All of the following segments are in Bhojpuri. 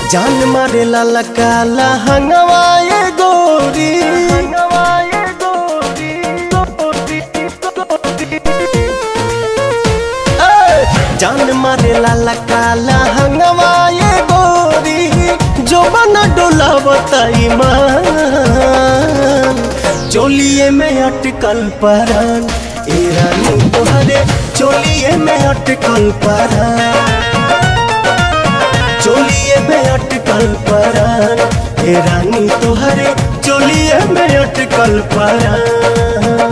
जान मारे लाला काला हंगवाए गोरी हंगवाए गोरी गोरी गोरी ए, जान मारे लाला काला हंगवाए गोरी जो बना डोला बताई मान चोलिए में अटकल परान ए रानी तोहरे चोलिए में अटकल परान चोलिए में अटकल परान ए रानी तोहरे चोलिए में अटकल परान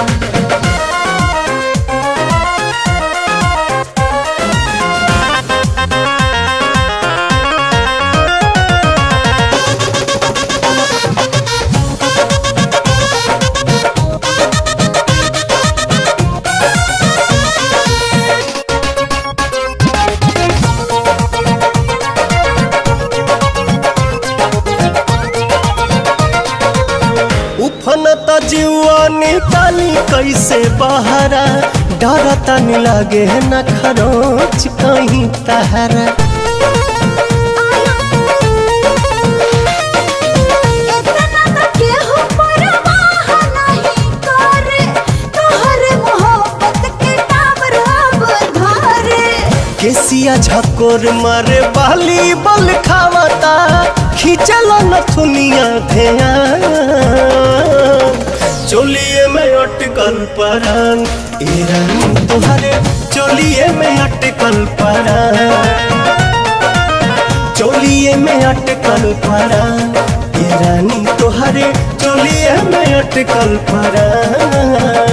उफनता जीवा निकाली कैसे बहरा डरता नहीं लागे न खरोच कहीं तहरा इतना न केहू परवाह नहीं करे तोहरे मोहब्बत के टावर अब धरे केसिया झकोर मारे बाली बल खावता खींचल नथुनिया धेया चोलिए में अटकल परान ए रानी तोहरे चोलिए में अटकल परान चोलिए में अटकल परान ए रानी तोहरे चोलिए में अटकल परान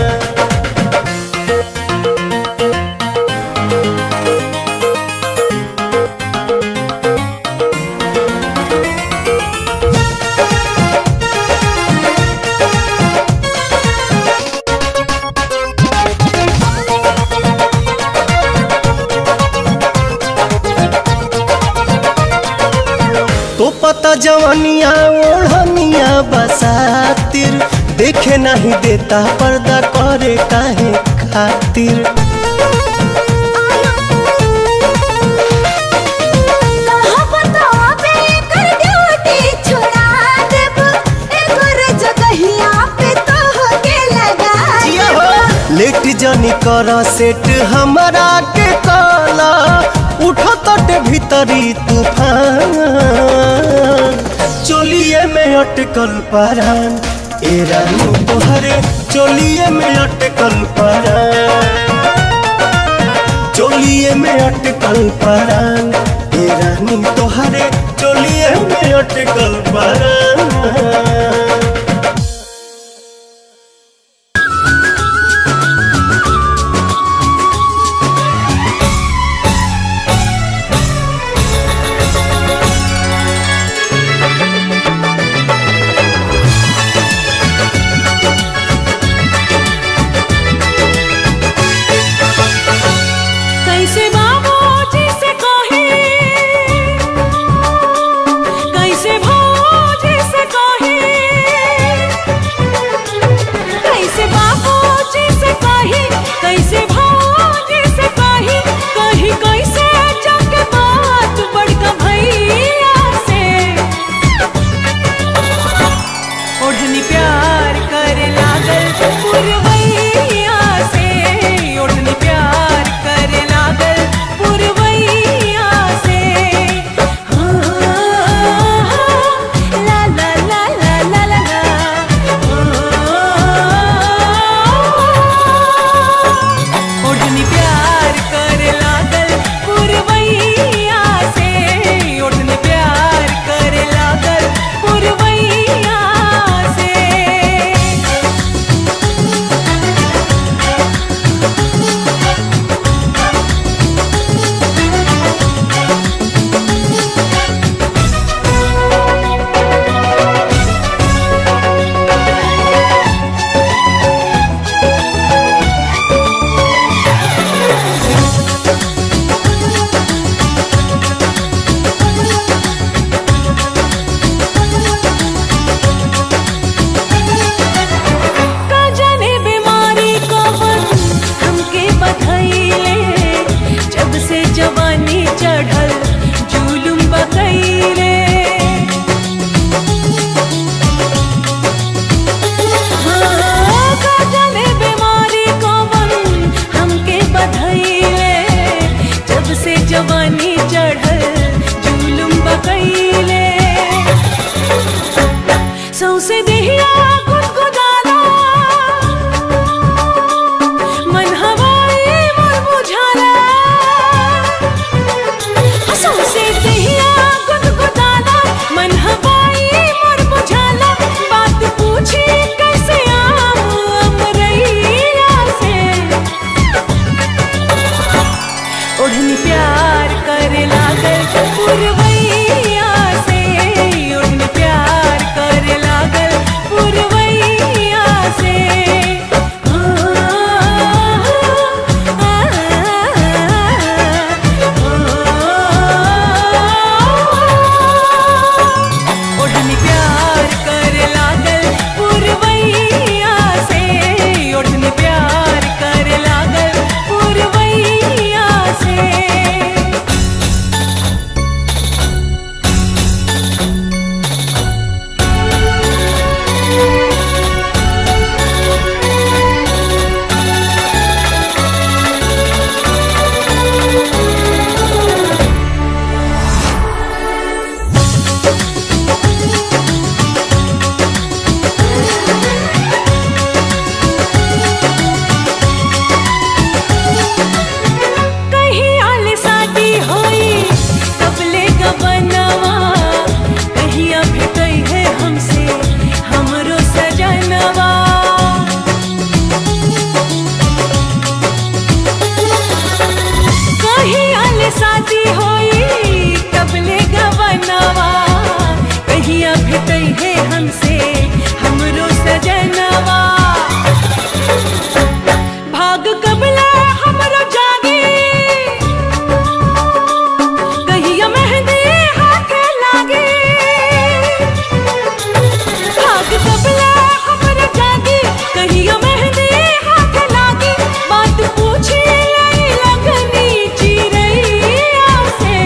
तो पता जवानिया ओढ़निया बसातिर देखे नहीं देता पर्दा करे काहे खातिर कहावत आवे कर ड्यूटी छुड़ा देब एकर जगहिया पे तोहके लगा जिया हो। लेट जनी कर सेट हमारा के काला उठो तट भीतरी तूफान चोलिए में अटकल परान ए रानी तोहरे चोलिए में अटकल परान चोलिए में अटकल परान ए रानी तोहरे चोलिए में अटकल परान कैसे बाबूजी से कहे कैसे भौजी से कहे गईले सौसे देहिया गुदगुदाला मन हवाई मन बुझाला सौसे देहिया गुदगुदाला मन हवाई मन बुझाला बात पूछी कैसे आऊं अमरैया से ओढ़नी प्यार करे लागल पुरवैया से ओढ़नी प्यार करे लागल पुरवैया से आ, आ, आ, ओढ़नी प्यार करे लागल पुरवैया से ओढ़नी प्यार करे लागल पुरवैया से कहीं आले शादी होई कबले गबनवा कहीं भेटई है हमसे हमरो सजनवा कहीं आले शादी होई कबले गबनवा कहीं भेटई है हमसे हमरो सजनवा भाग कबला हमरो जागी कहिया मेहंदी हाथे लागे भाग कबला हमरो जागी कहिया मेहंदी हाथे लागे बात पूछी लाई लगनी चिरैया से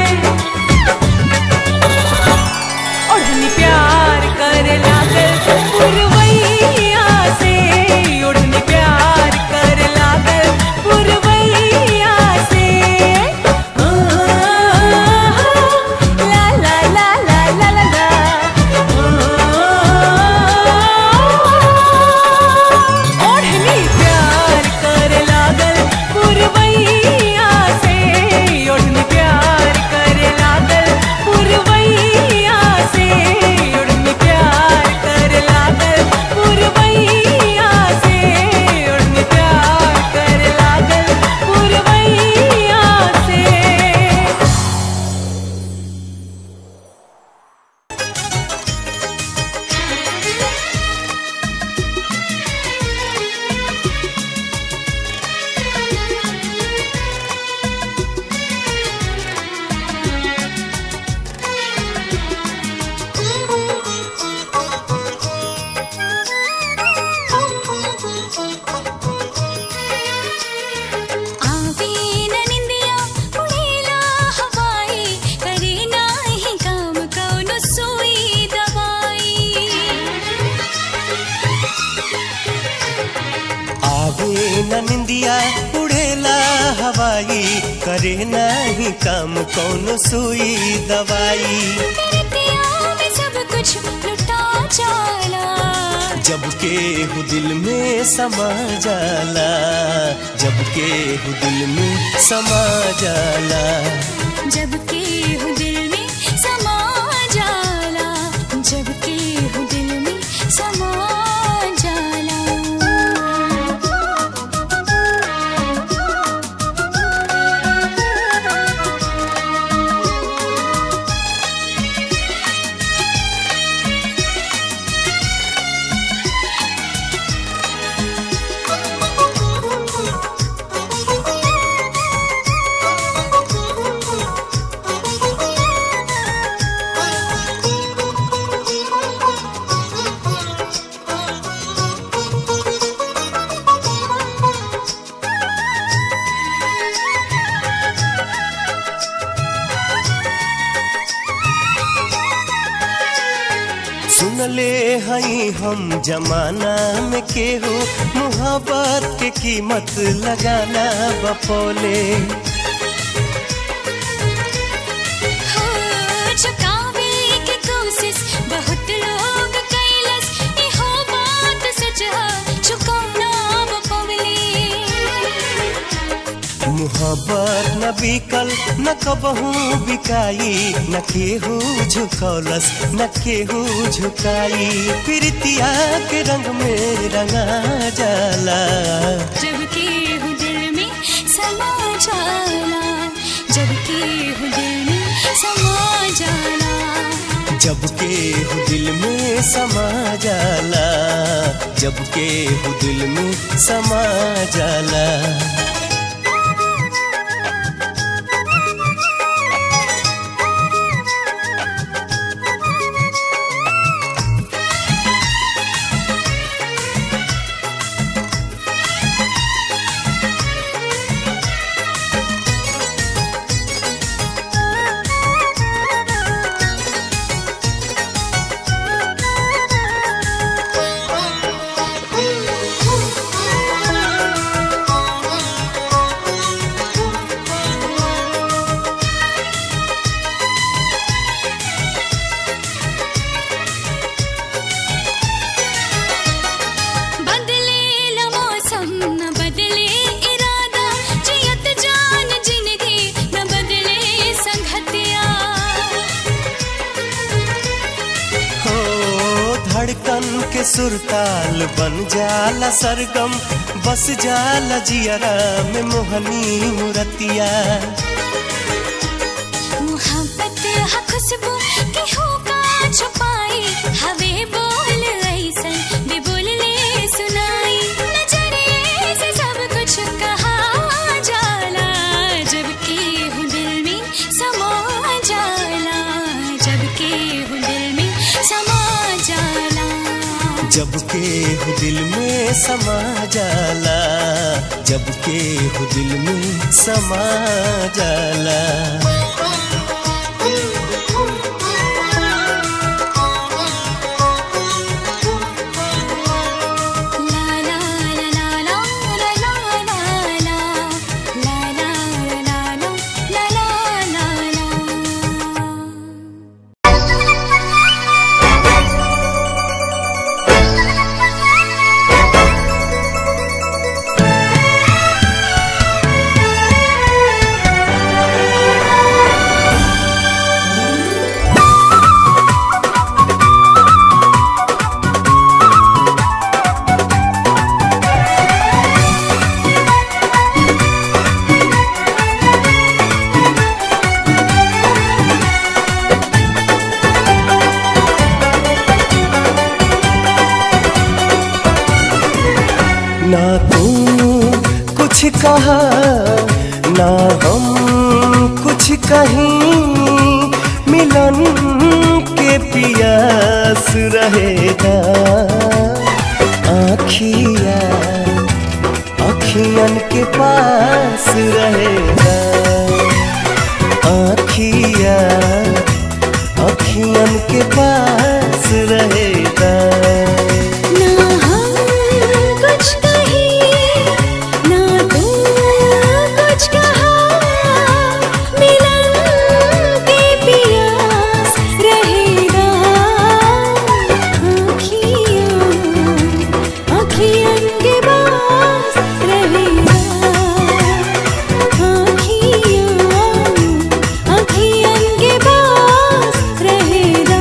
ओढ़नी प्यार करे लागल पुरवैया से ओढ़नी प्यार करे लागल पुरवैया से आ, ला ला ला ला ला ला ला ओढ़नी प्यार करे लागल पुरवैया से ओढ़नी प्यार करे लागल पुरवैया से ओढ़नी प्यार करे लागल पुरवैया से ओढ़नी प्यार करे लागल पुरवैया से आवी न निंदिया उड़ेला हवाई करे नाही काम कौनो सुई दवाई आवे न निंदिया उड़ेला हवाई करे नाही काम कौन सुई दवाई तेरे पिया में सब कुछ लुटा जाला जब के हु दिल में समा जाला जब के हु दिल में समा जाला जब के हूँ दिल में समा जाला जब के हूँ दिल में समा जाला सुनले हई हम जमाना में केहू मुहब्बत के कीमत लगाना बपोले हो चुकाव मोहब्बत न बिकल न कबहू बिकाई न केहू झुकौलस न केहू झुकाई प्रीतिया के रंग में रंगा जाला जब के हूँ दिल में समा जाला जब के हूँ दिल में समा जाला जब के हु दिल में समा जाला जब के हु दिल में समा जाला बदले ल मौसम न बदले इरादा जियत जान जिंदगी न बदले संगतिया हो धड़कन के सुरताल बन जाला सरगम बस जाला जियरा में मोहनी मुरतिया मोहब्बत हा खुशबू की होका छुपाई हवे बोल ऐसन भी बोल ले सुनाई नजरिए से सब कुछ कहा जाला जब के हूँ दिल में समा जाला जब के हूँ दिल में समा जाला जब के हु दिल में समा जाला जब के हु दिल में समा जाला ला ला ला ला ला ला ला ला ला ला ला ला ला ला ला ना तू कुछ कहा ना हम कुछ कहीं मिलन के पियास रहेगा आखिया अखियन के पास रहेगा आखिया अखियन के पास रहेगा ना हम कुछ कहीं ना तू कुछ कहा मिलन के पियास रहेगा आँखियों आँखियन के पास रहेगा आँखियों आँखियन के पास रहेगा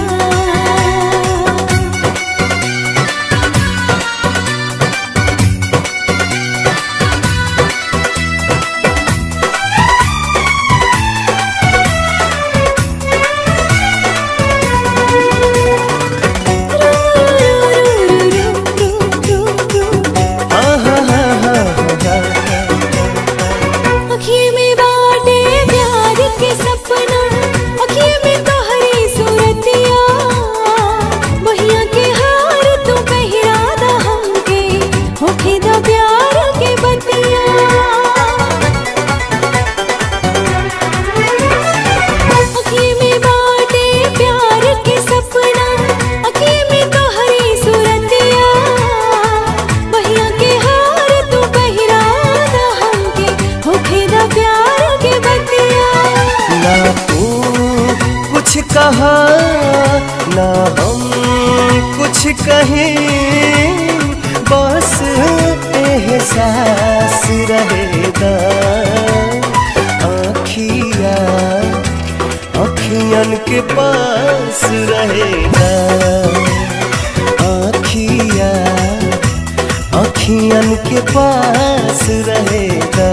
अखिए में बाटे प्यार के सपना अखिए में तोहरी सूरतिया बहिया के हार तू पहिरा दा हमके होखे दा प्यार के बतिया अखिए में बाटे प्यार के सपना अखिए में तोहरी सूरतिया बहिया के हार तू पहिरा दा हमके होखे दा प्यार के बतिया ना तू कुछ कहा ना हम कुछ कहें बस एहसास रहेगा आखियन के पास रहेगा आखिया आखियन के पास रहेगा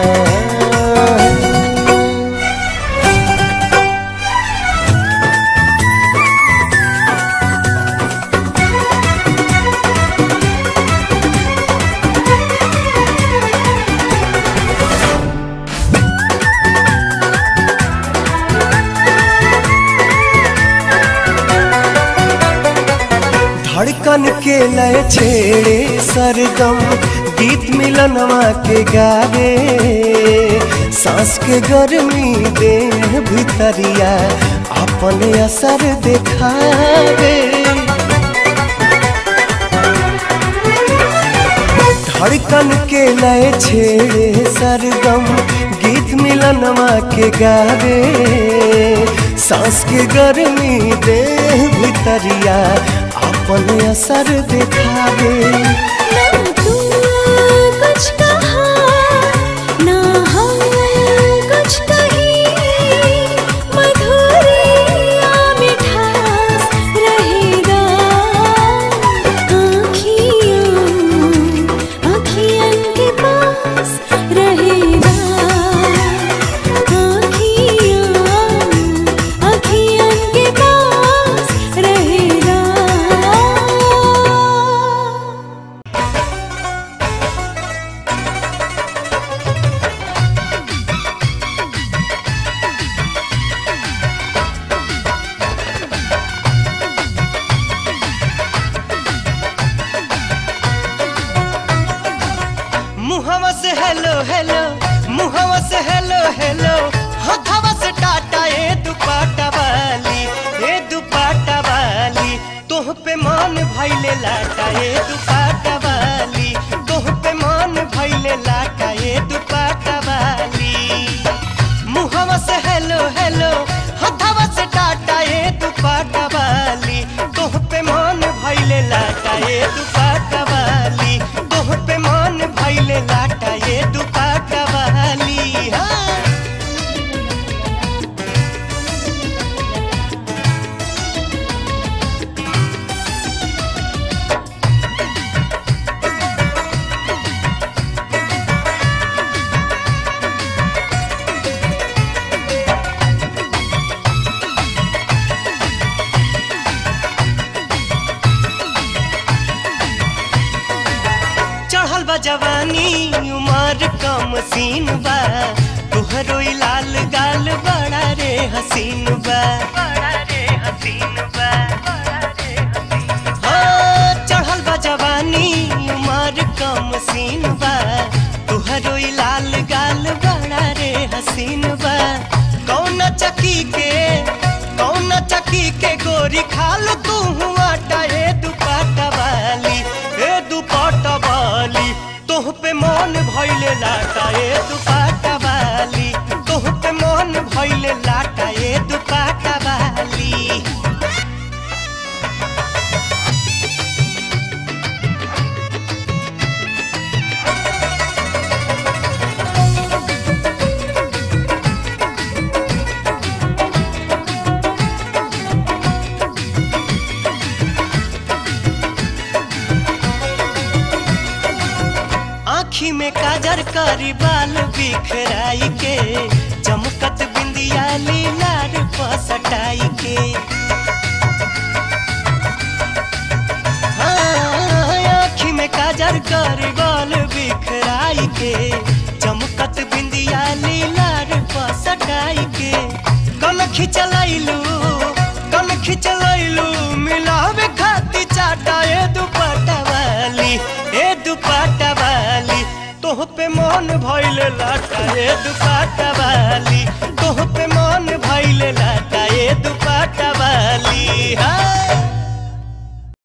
धड़कन के लय छेड़े सरगम गीत मिलनवा के गावे सांस के गर्मी दे भितरिया अपने असर दिखावे धड़कन के लय छेड़े सरगम गीत मिलनवा के गावे सांस के गर्मी दे भितरिया अपन असर दिखावे ना तू कुछ कहा ना हम कुछ कही मधुरिया मिठास रहेगा आँखियों आँखियन के पास रहेगा आँखियों आँखियन के पास रहेगा मुहवा से हेलो हेलो मुहवा से हेलो हेलो हथवा से टाटा ए दुपाटा वाली ए दुपाटा वाली तोह पे मान भइले लाटा ए दुपाटा वाली तोह पे मान भइले लाटा ए दुपाटा वाली मुहवा से हेलो हेलो हथवा से टाटा ए दुपाटा वाली तोह पे मान भइले लाटा ए दुपाटा वाली तोह पे मान भइले लाटा ए दुपाटा वाली हाँ चढ़ल बा जवानी उमर कम सीन बा तुहरो ई लाल गाल बड़ा रे हसीन बा बड़ा रे हसीन बा हाँ, चढ़ल बा जवानी उमर कम सीन बा तुहरो ई लाल गाल बड़ा रे हसीन बा कौन चकी के कौन चकी के गोरी खाल तू हुआ ए दुपाटा वाली ए दुपाटा वाली तोह पे मन भइले लाटा ए दुपाटा वाली तोह पे मन भइले लाटा ए दुपाटा वाली आँखी में काजर करी बाल बिखराई के चमकत बिंदिया लीलार पसटाई के हाँ, आँखी में काजर करी बाल बिखराई के चमकत बिंदिया लीलार पसटाई के कन खिचलैलू कन खिचलैलू मिलावे खाती चाटा ए दुपट्टा वाली ए दुपट्टा वाली तोह पे मन भइले लाटा ए दुपट्टा वाली तोह पे मन भइले लाटा ए दुपट्टा वाली हाँ